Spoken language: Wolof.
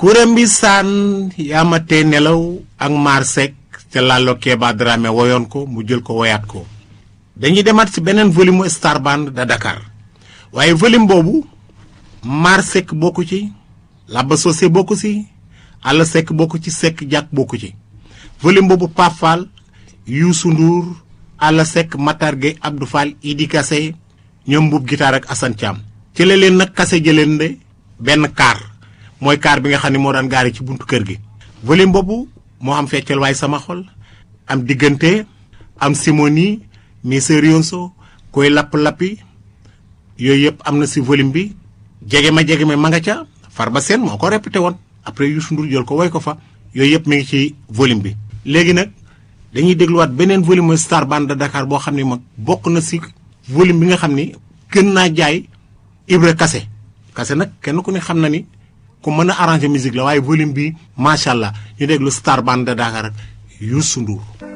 kuréem bi saan yaamatee nelaw ak maar Seck te Lalo Keba Dramé woyoon ko mu jël ko woyaat ko dañuy demaat ci beneen volume mu Star Band de Dakar waaye volume boobu maar Seck bokku ci Laba Socé bokku ci Alla Seck bokku ci Seck Diak bokku ci volume boobu Pape Fall Youssou Ndour Alla Seck Matar Gueye Abdou Fall Idi Kassé ñoom mbub guitare ak Assane Thiam ci la leen nag kase jëleen de benn kaar mooy kaar bi nga xam ne moo daan gaari ci buntu kër gi volume boobu moo am feccal waaye sama xol am diggante am simoni miserioso koy lapp-lappi yooyu yëpp am na si volume bi jege ma jege ma ma nga ca Farba Seen moo ko répété woon après Youssou Ndour jël ko woy ko fa yooyu yëpp mi ngi ci volume bi léegi nag dañuy dégluwaat beneen volume mooy Star Band de Dakar boo xam ne mag bokk na si volume bi nga xam ni gën naa jaay Ibra Kase Kase nag kenn ku ne xam na ni ku mën a arranger musique la waaye volume bi macha allah ñu déglu Star Band de Dakar ak Youssou Ndour